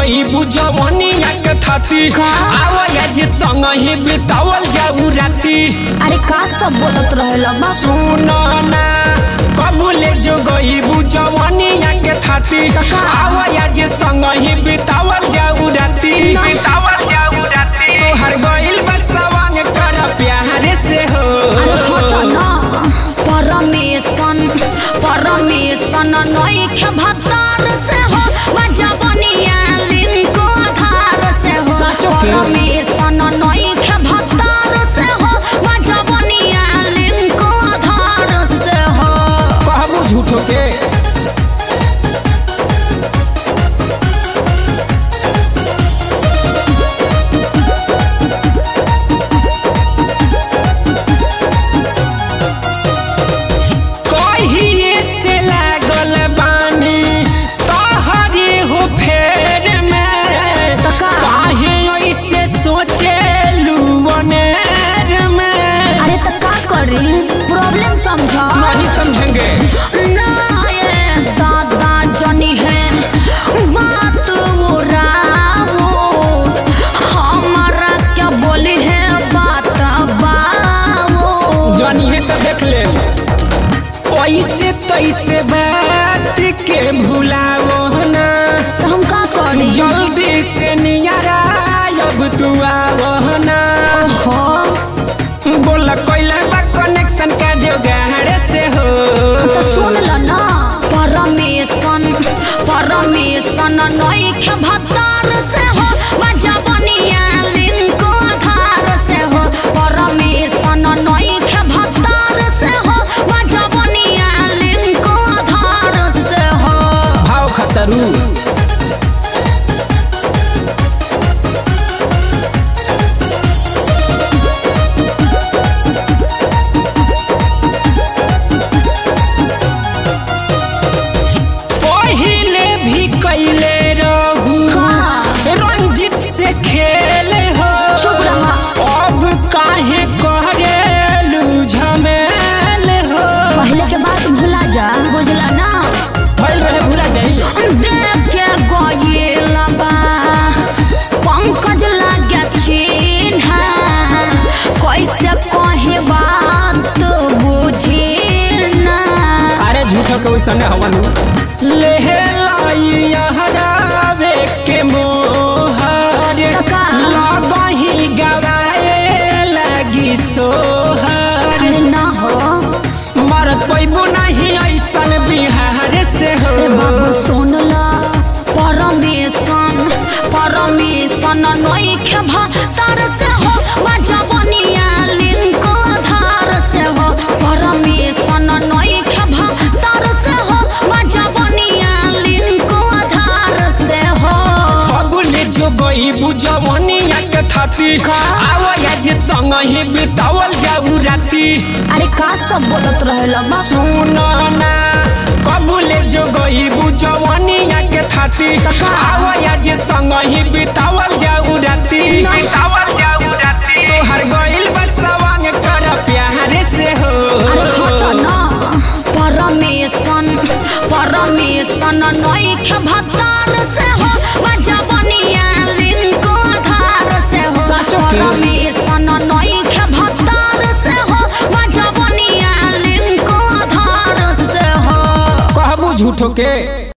गई बुझवनिया के थाती आवया जे संग ही बितावल जाऊ राती अरे का सब बोलत रहेला बा सुनो ना कबूले जो गई बुझवनिया के थाती कका। आवया जे संग ही बितावल जाऊ राती ना। बितावल जाऊ राती तोहर गइल बसवांग कर प्यार से हो अरे हट ना परमेशन परमेशन नइखे भतार से हो बजवनिया लिंको आधार से हो साचो के? परमेशन नइखे भतार से हो बजवनिया लिंको आधार से हो कहबू झूठो के कहिए से लागल बानी तोहरे हो फेर में तो का? काहे ऐसे सोचे लुवनेर में अरे तो का करी प्रॉब्लम समझा नहीं समझेंगे ना ये दादा जनी है बात उड़ाओ हमारा क्या बोली है बात बाओ जानी है तो देख ले ऐसे तैसे बात के भुलाओ ना तो हम का करी जल्दी से नियारा अब तू आवो ना हो बोला कोइला बा कनेक्शन का जोगाड़ से हो तो सुन लो ना परमेशन परमेशन नइखे भतार से हो बजवनिया लिंको आधार से हो परमेशन नइखे भतार से हो बजवनिया लिंको आधार से हो भाव खतरू पहिले भी कैले रहू का? रंजित से खेल हो चुप रहा। अब काहे करेलू झमेल हो पहले के बात भुला जा बुझला ना भइल रहे भूला जाई देख के गइल बा पंकज लागे चिन्ह कैसे कहे बात बुझी ना अरे झूठो के वैसने हवन ले लाई हरावे के मोहर कका। लगही गवाए लगी सोहर अरे ना हो मरत पैबू नहीं ऐसन बिहार से हो ए बाबू सुन ला परमेशन परमेशन नइखे भतार से हो बजवनिया लिंको आधार से हो परमेशन नइखे भतार से हो बजवनिया लिंको आधार से हो बबुले जो गई बुझवनिया के थाती आवया जे संग ही बितावल जाऊ राती अरे का सब बोलत रहेला बा सुनो ना कबूले जो गई बुझवनिया के थाती कका। आवया जे संग ही बितावल जाऊ राती ना। बितावल जाऊ राती तोहर गइल बसवांग कर प्यार से हो अरे हट ना परमेशन परमेशन नइखे भतार से हो बजवनिया लिंको आधार से हो साचो के? परमेशन नइखे भतार से हो बजवनिया लिंको आधार से हो कहबू झूठो के